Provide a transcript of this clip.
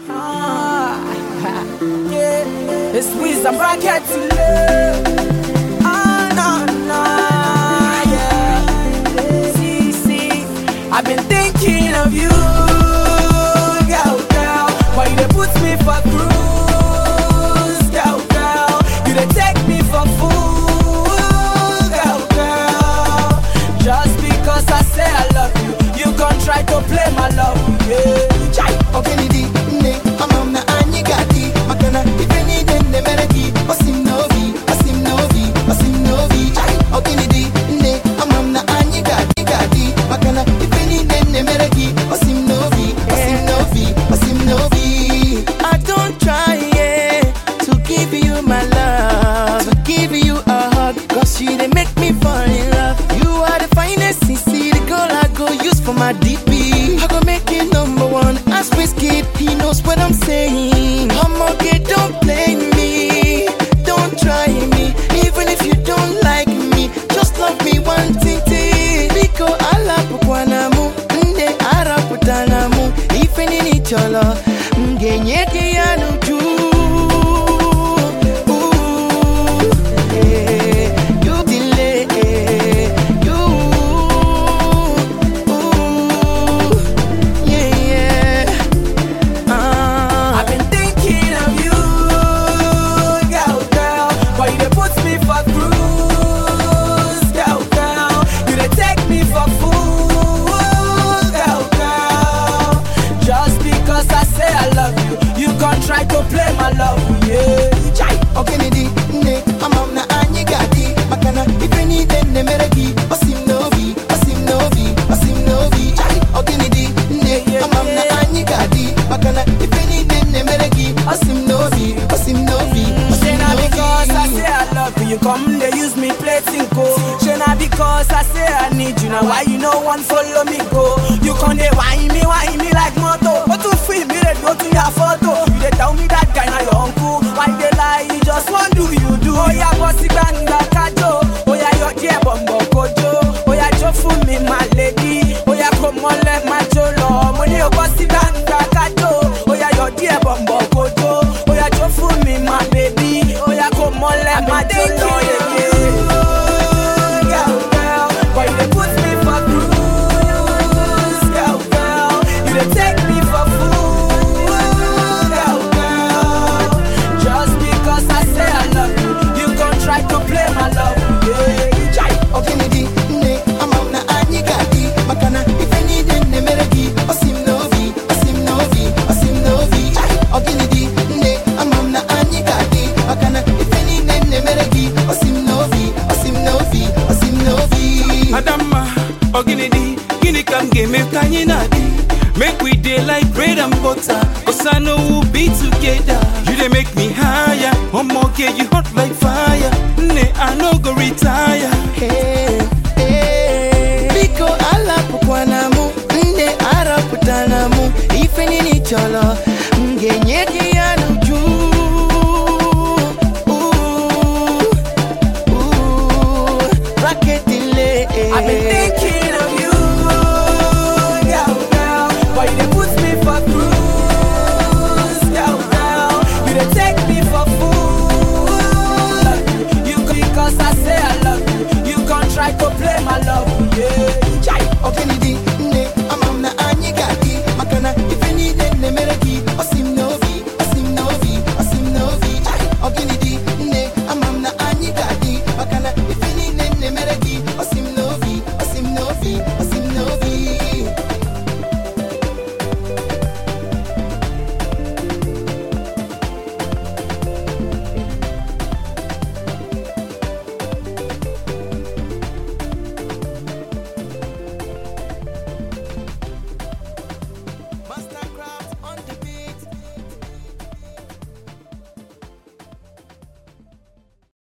Ah, yeah. It's wisdom bracket to love. Ah, no, no, yeah. See, see, I've been thinking of you, girl, girl. Why you dey put me for cruise, girl, girl? You dey take me for fool, girl, girl. Just because I say I love you, you gon' try to play my love, yeah. Chai. okenidi nne ama m na anyị ga-adị maka na ife niile nne mere gị osi m n'obi osi m n'obi osi m n'obi Ai, okenidi nne ama m na anyị ga-adị ga-adị maka na ife niile nne mere gị osi m n'obi osi m n'obi osi m n'obi I don't try yeah, to give you my love to give you a hug cause you dey make me fall in love you are the finest CC the girl I go use for my DP I go make it number one as Whiskey he knows what I'm saying I'm okay don't play me don't try me even if you don't like me just love me one thing biko alapụkwana mụ nde arapụtana mụ ife niile ị chọrọ m ga-enye gị ya n'uju Ooh, eh, you delay, eh, you, ooh, yeah, yeah. Ah. I've been thinking of you, girl, girl. Why you dey put me for cruise, girl, girl? You dey take me for fool, girl, girl. Just because I say I love you, you gon' try to play my love, yeah. Chai. okenedi nne ama m na anyị ga-adị maka na ife niile nne mere gị osi m n'obi osi m n'obi osi m n'obi Chai! okenedi nne ama m na anyị ga-adị maka na ife niile nne mere gị osi m n'obi osi m n'obi osi Say m na because I n'obi say I love you, you come they use me play tinko. Say na because I say I need you, now why you no one follow me go? You come they whine me, whine me like moto. But to feel me, they go to your photo. You they tell me that guy na your uncle. Why they lie? You just want do you do? Oh yeah, bossy banga kajo. Oh yeah, your dear bumbo kojo. Oh yeah, jo for me my lady. Oh yeah, come on let my jolo. Money your bossy banga kajo. Oh yeah, your dear bumbo kojo. Oh yeah, jo for me my baby. Oh yeah, come on let my jolo. Yeah, yeah. Girl, girl, why you dey put me for cruise? Girl, girl, you dey take me for fool. Girl, girl, just because I say I love you, you gon' try to play my love. Yeah, Chai. okenedi nne ama m na anyị ga-adị maka na ife niile nne mere gị osi m n'obi osi m n'obi osi m n'obi Chai! okenedi nne ama m na anyị ga-adị maka na ife niile nne mere gị osi m n'obi osi m n'obi osi m n'obi Adamma, ọ gịnị dị? Gịnị ka m ga-eme ka anyị na-adị? Make we dey like bread and butter, cause I know we'll be together. You dey make me higher, omoge you hot like fire. Nne, I no go retire. Hey, hey. biko alapụkwana mụ nne arapụtana mụ ife niile ị chọrọ m ga-enye gị ya n'uju Ooh, ooh, raketile I've been thinking